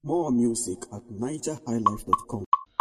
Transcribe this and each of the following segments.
More music at nigerhighlife.com.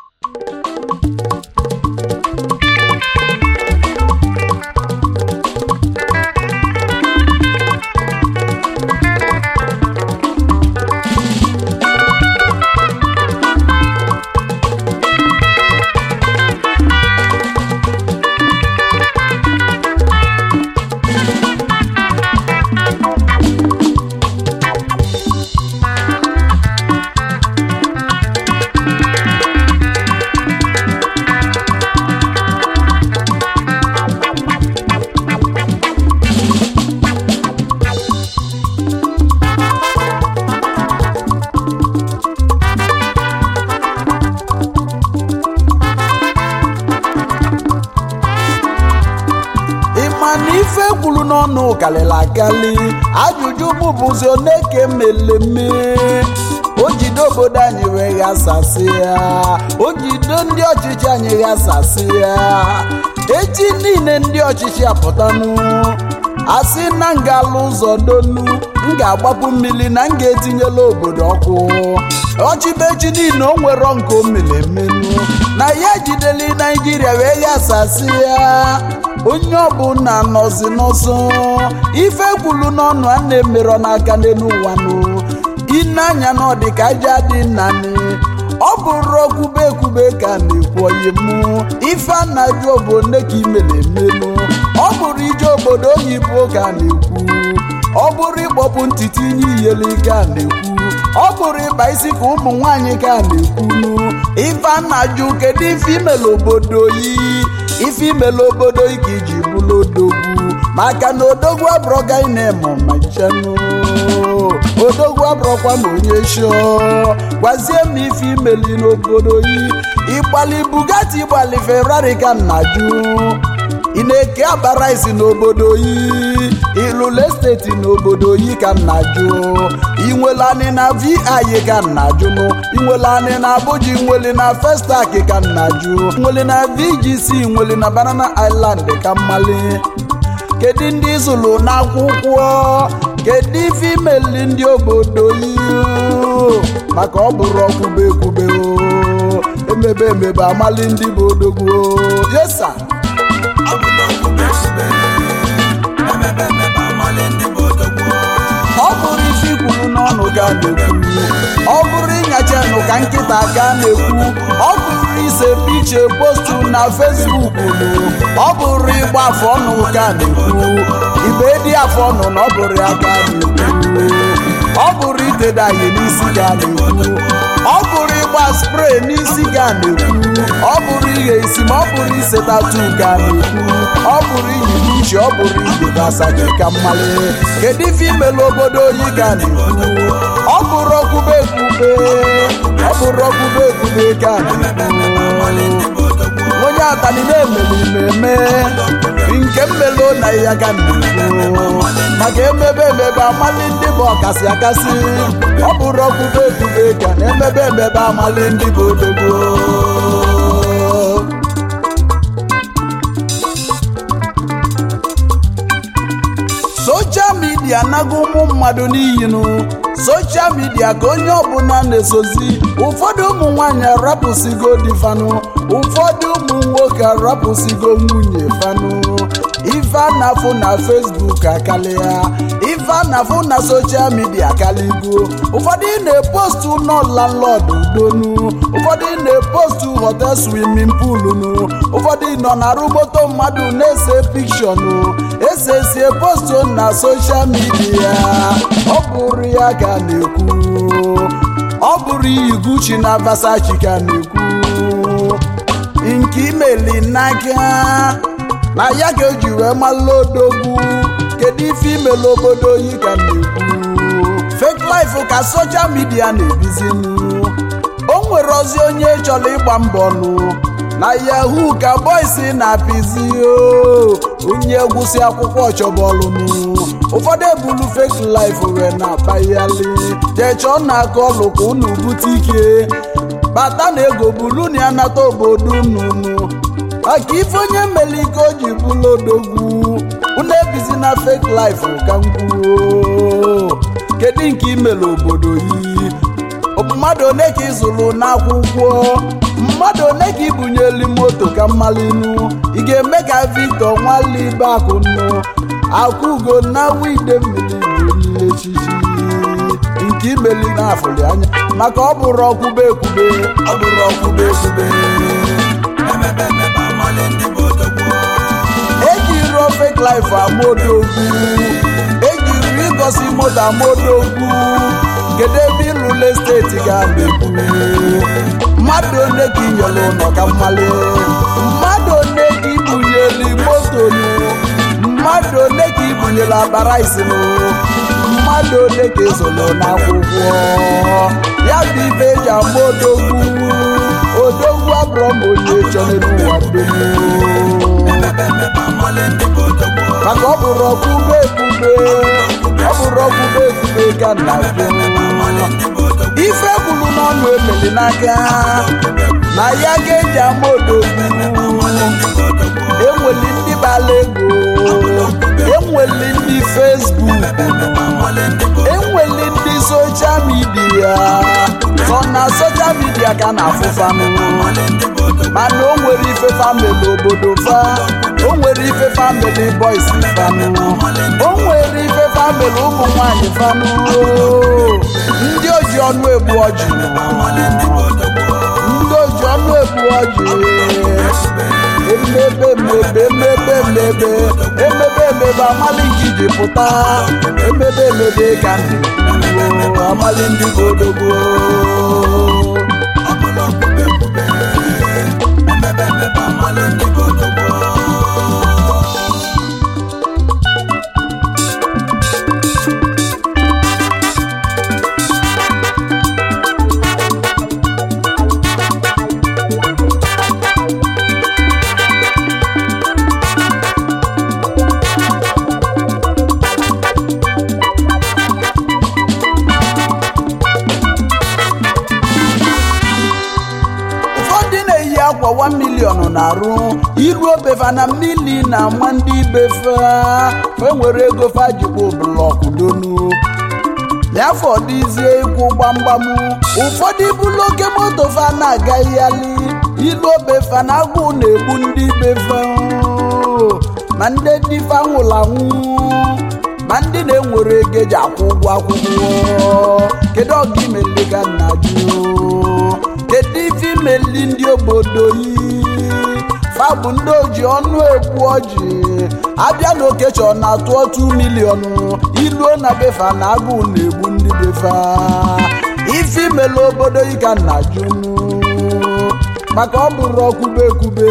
ịma na ife kwuru n'ọnụ kalịla akali ajụjụ bụbụzi one ka emeleme o jide obodo anyị wee ghasasị ya o jide ndị ọchịchị anyị ghasasị ya echi niile ndị ọchịchị apụtanụ asị na m ga-alụ ụzọ donu m ga-agbapụ mmiri na m ga-etinyela obodo ọkụ ọchịbechi niile o nwero nke o mere emenụ na ya jideli naijiria wee ghasasị ya onye ọbụla nọzi n'ọsọ ife kwulu n'ọnụ a na-emerọ n'aka n'elu ụwanụ ineanya na ọ dị ka aja dị nnanị ọ bụrụ okwube ekwube ka a na-ekwu oyi mụ ife a na-ajụ obodo ka imere emenụ ọ bụrụ ije obodo oyibo ka a na-ekwu ọ bụrụ ịkpọpụ ntịtị inye iyeli ka a na-ekwu ọ bụrụ ịkpa isi ka ụmụ nwaanyị ka a na-ekwunu ife a na-ajụ kedu ife imele obodo yi ife imele obodo yi ka iji bụrụ odogwu maka na odogwu abụrọga ị na-eme ma nchenụ odogwu abụrọkwa ma onye shọ gwazie m ife imeli n'obodo yi ịgbali bugatti ịgbali ferrari ka m na-ajụ ị na-eke abara isi n'obodo yi ịlụlụ esteti n'obodo yi ka m na-ajụ inwele anị na vi ka m na-ajụ inwele anị na abuja inwele na festak ka m na-ajụ nwele na vgc nwele na banana island ka mmali kedu ndị zụlụ n'akwụkwọ kedu ife imeli ndị obodo yi maka ọ bụrụ ọkwube ekwube o emebe emebe amali ndị bụ odogwu o. yesa ọ bụrụ ife ikwuru n'ọnụ ga na-ekwu ọ bụrụ ịnyachanụ ka nkịta ga na-ekwu ọ bụrụ ise piche postu na fesbuk nụ ọ bụrụ ịgba afọ ọnụ ga na-ekwu ibe dị afọ ọnụ na ọ bụrụ ya ga na-ekwu ọ bụrụ itedaye n'isi ga na-ekwu ọ bụrụ ịgba spray n'isi ga na-ekwu ọ bụrụ ighe isi ma ọ bụrụ ise tatu ga na-ekwu ọ bụrụ iyi uche ọ bụrụ igbe asachi ka mmali kedu ife imelu obodo oyi ga na-ekwu ọ bụrụ okwube ekwube ọ bụrụ okwube ekwube ga na-ekwu onye atani na-emelu mmemme nke mmelu na ya ga na-ekwu maka emebe emebe amali ndị bụ ọkasị akasị ọ bụrụ okwube ekwube ga na emebe emebe amali ndị bụ odogbo soshal midia nago ụmụ mmadụ n'iyinu soshal midia ka onye ọbụla na-esozi ụfọdụ ụmụ nwanyị arapụsigo di fanụ ụfọdụ ụmụ nwoke arapụsigo nwunye fanụ ife a na-afụ na fesbuk akarịa ife a na-afụ na soshal midia akaligo ụfọdụ na-epostu ụlọ landlord udonu ụfọdụ na-epostu hotel swimming pool nụ ụfọdụ nọ na arụmoto mmadụ na-ese pikshọnụ esesie postu na soshal midia ọ bụrụ ya ka a na-ekwu ọ bụrụ iyi guchi na vasachi ka a na-ekwu nke imeli n'aka na ya ka eji wee malụ odogwu kedu ife imelu obodo oyi ka m na-ekwu fake life ka soshal midia na-ebizinu o nwere ozi onye chọrọ ịgba mbọ nụ na yahoo ka boys na-apịzi o onye gwụsị akwụkwọ chọbọlụnụ ụfọdụ ebulu fake life wee na-akpaghali jechọọ na aka ọlụ ka unu bute ike bata na ego bulu na ya nata obodo unu maka ife onye mere ike o ji bụrụ odogwu unu ebizi na fake life ka m kwuo kedu nke imere obodo yi mmadụ one ka ịzụrụ n'akwụkwọ mmadụ one ka ibunyeli moto ka mmalinu ị ga-eme ka victor nwalibe akụnụ akwụgo na wide mmiri wee echichi nke imeli n'afọli anya maka ọ bụrụ ọkwụbe ekwube ọ bụrụ ọkwụbe ekwube ejiri ofe klif amaodogwu ejiri ịgosi moto amaodogwu kedu ebe ịlụle steeti ga-abịakwu mmadụ one ka inyere ụlọ ka mmali mmadụ one ka ibunyeli moto nụ mmadụ one ka ibunyere abara isinu mmadụ ole ka ezolo n'akwụkwọ ya bụ ibe eji ama odogwu odogwu abụrụ m onye chọrọ n'ụwa dum maka ọ bụrụ ọkwụbe ekwube ọ bụrụ ọkwụbe ekwube ka nna jụ ife kwuru n'ọnụ emeli n'aka na ya ga-eji ama odogwu enweli ndị bala ego enweli ndị fesbuk enweli ndị soshal midia nọ na soshal midia ka na-afụfanụ mana o nwere ife famili obodo fa o nwere ife famili boys fanụ o nwere ife famili ụmụ nwanyị fanụ ndị oji ọnụ egbu ọjị ndị oji ọnụ egbu ọjị emebe emebe emebe emebe emebe emebe amali njiji pụta emebe emebe ka ndị gboo amali ndị godogbo ụfọdụ na-eyi akwa 1 million na-arụ iru obefa na mmili na ama ndị befe fe nwere ego fajikpo blọkụ donu n'afọ dịzie ịkwụ gbamgbam ụfọdụ bụlụ oke moto fa na-aga yali ilu obefa na agụụ na-egbu ndị befe ma ndị difa nwụrụ anwụ ma ndị na-enwere ego eji akwụ ụgwọ akwụkwọ kedu ọga imeli ka nna jụ kedu ife imeli ndị obodo yi fa bụ ndị oji ọnụ ekwu ọjị abịa na okechọ na-atụ otu miliọnụ iluo na befa na agụụ na-egbu ndị befa ife imeli obodo yi ka nna jụnụ maka ọ bụrụ ọkwube ekwube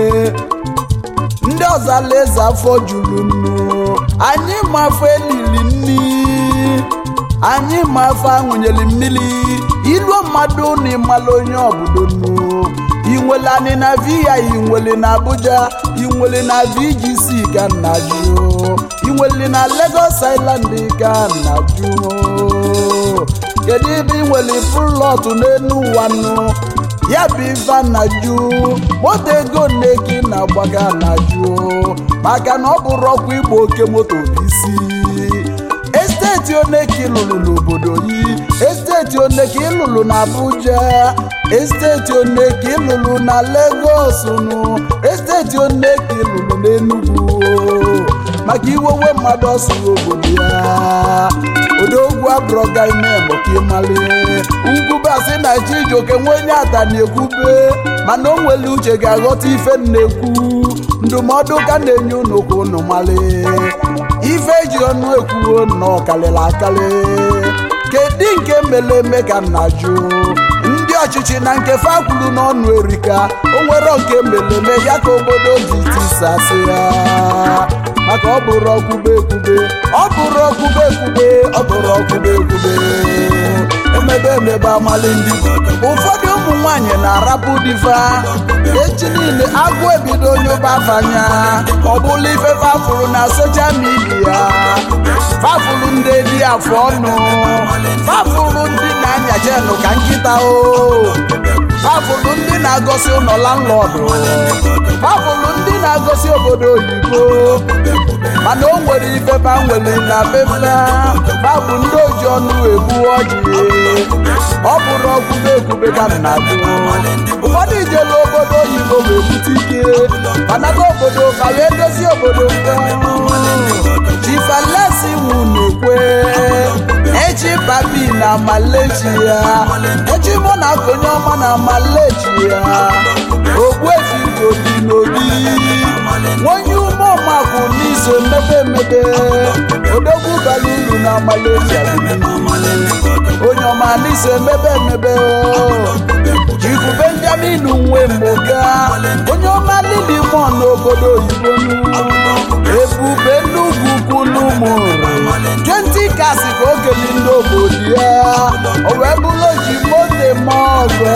ndị ọzọ alaeze afọ juru nnu anyị ma afọ elili nni anyị ma afọ aṅụnyeli mmiri iluo mmadụ na ịmala onye obodo nnu inwele anyị na viya inwele na abuja inwele na vgc ka nna jụ inwele na lagos island ka nna jụ kedu ebe inwele plọt n'elu ụwa nnu ya bụ ife na jụ moto ego nneki na-agbaga na jụ maka na ọ bụrụ ọkwa igba oke moto bụ isi esteti oneki lụrụ n'obodo yi esteti oneki lụrụ na abuja esteti oneki lụrụ na legos nụ esteti oneki lụrụ n'enugwu maka iwewe mmadụ ọsụrụ obodo ya odogwu abụrọga ime maka ịmali ngwubasị na chijioke nwe onye ata na-ekwube mana o nwere uche ga-aghọta ife na-ekwu ndụmọdụ ka na-enye unu ka unu mali ife eji ọnụ ekwuo nnọọ karịrị akarị kedu nke mere eme ka nna jụ ndị ọchịchị na nke fa kwuru n'ọnụ erika o nwere nke mere eme ya ka obodo ji tisasị ya maka ọ bụrụ ọkwube ekwube ọ bụrụ ọkwube ekwube ọ bụrụ ọkwube ekwube emebe emebe amali ndị ụfọdụ ụmụ nwanyị na-arapụ diva echi niile agụ ebido onye ụbafanya ọ bụla ife fafụrụ na soshal midia fafụrụ ndị dị afọ ọnụ fafụrụ ndị na-anya jenụ ka nkịta o fafụrụ ndị na-agọsi ụlọ landlọdụ fafụrụ ndị na-agọsi obodo oyibo mana o nwere ifefa nwere na befa babụ ndị oji ọnụ egbu ọjị ọ bụrụ ọgwụbe ekwube ka m na-agụ ụfọdụ ijelu obodo oyibo wee bute ike banaga obodo ka wee dozie obodo chifalesi nwunekwe echi papi na malaysia echi mụ na konye ọma na malaysia ogbuefi obi n'obi nwonye umeọmakụ n'iso mebe emebe odogwu bara uru na malaysia onye ọma n'iso emebe emebe jifu benjamin nwe mboga onye ọma lili mọ n'obodo oyibo ebube nnukwu kwulumụrụ 20 kasi ka o keli ndị obodo ya o wee bụrụ oji mote ma ọgọ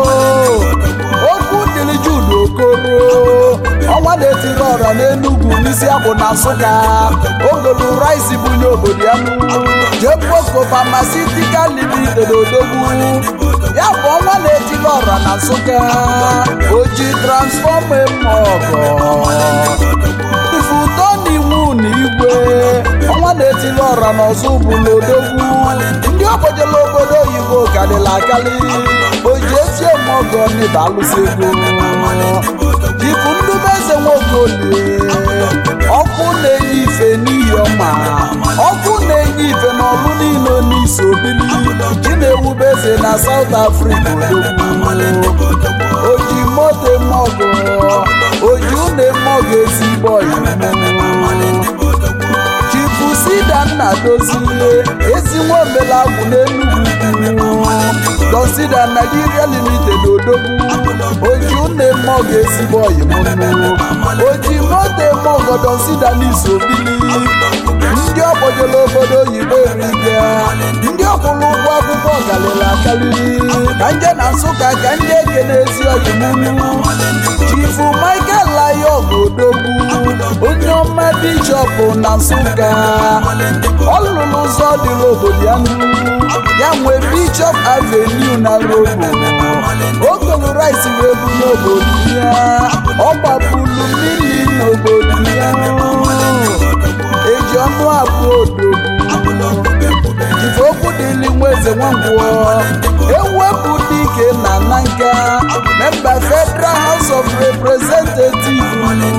okwu dịrị jude okoro ọnwa na-etiri ọra n'enugwu n'isi akwụ na nsụka ogolu rice bunye obodo ya jepoko pharmaceutical limited odogwu ya bụ ọnwa na-etiri ọra na nsụka oji transfọma eme ọgọ ifuto n'iwu na igwe ọnwa na-etili ọra n'ọzọ bụ n'odogwu ndị obodola obodo oyibo karịrị akarị oji esi eme ọgọ n'ịba alụsị ego ifu ndubeze nwokolie ọkụ na-enye ife n'ihi ọma ọkụ na-enye ife n'ọlụ niile n'isi obili ji na-ewube eze na South Africa odogwu oji moto mọgụ oji une mọgụ ezigbo chifu sida nna dozie ezi nwa omelagwụ n'enugwu donsida Nigeria limited odogwu oji une mọgụ ezigbo oyimụnụ oji moto mọgụ donsida n'isi obili ndị ọgbọjela obodo oyibo eriga ndị ọkwụrụ ụgwọ akwụkwọ galili akarịrị ka nje na nsụka ka ndị eke n'ezi oyimunu chifu michael layog odogwu onye ọma bishọp na nsụka ọ lụrụ ụzọ dịrị obodo ya nnu ya nwee bishọp avenue na robo okolu rice wee bụ n'obodo ya ọ gbapulu mmiri n'obodo ya eji ọnụ abụọ odogwu jife okwu dịli nwa eze nwangwọ ewepụ dike na nanka memba federal house of representatives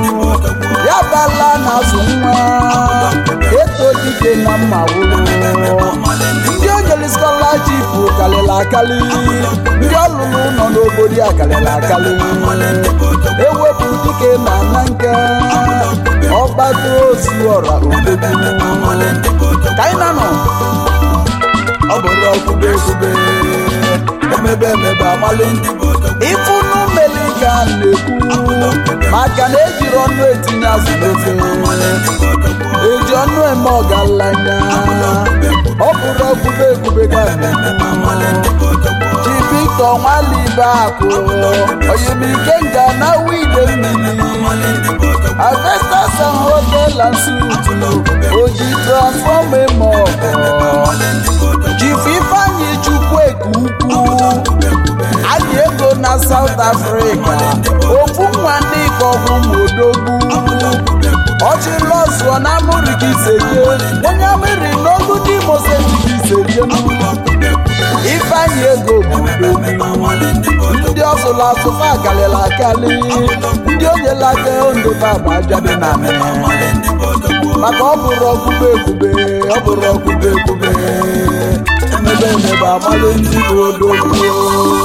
ya bala na azụ nwa eto dike na mma wụrụ ndị onyere scholarship kalịla akali ndị ọlụlụ nọ n'obodo ya kalịla akali ewepụ dike na nanka ọgbata ozu ọra odogwu ka anyị na nọ ọ bụrụ ọkwube ekwube emebe emebe amalị ịfụnụ mmeli ka a na-ekwu maka na ejiri ọnụ etinye azụ n'ofe eji ọnụ eme ọgaranya ọ bụrụ ọkwube ekwube ka a na-ekwu ji Victor nwalibe akụ oyimike nga na wide mmiri Avestas and Hotel and Suites oji transfọma eme ọgọ Chief Ifeanyi Chukwueke ukwu anyị ego na South Africa ofu nwa ndị kọgwụ modogwu ọchịlọzụọ na amụrikiseye onye amịrị n'olu ndị mosejikiseje Ifeanyi ego bụ odogwu ndị ọzụlụ azụfa galịla akali ndị onyela aka ndụba bụ ajadị na maka ọ bụrụ ọgwụbe ekwube ọ bụrụ ọgwụbe ekwube emebe emebe amalị ndị bụ odogwu